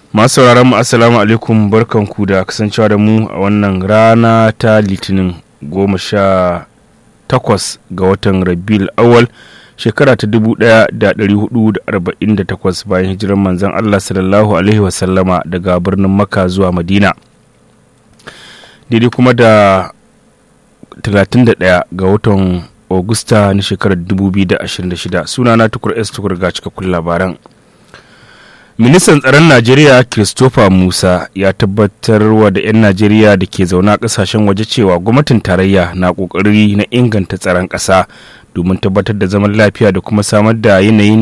masu sauraron mu assalamu alaikum barkanku da kasancewa da mu a wannan rana ta litinin goma sha takwas ga watan rabil awal shekara ta dubu daya da dari hudu da arba'in da takwas bayan hijirar manzon allah sallallahu alaihi wasallama daga birnin makka zuwa madina daidai kuma da 31 ga watan Augusta na shekarar 2026 sunana tukur S tukur ga cikakkun labaran. Ministan tsaron Najeriya Christopher Musa ya tabbatar wa da 'yan Najeriya da ke zaune a kasashen waje cewa gwamnatin tarayya na kokari na inganta tsaron ƙasa domin tabbatar da zaman lafiya da kuma samar da yanayin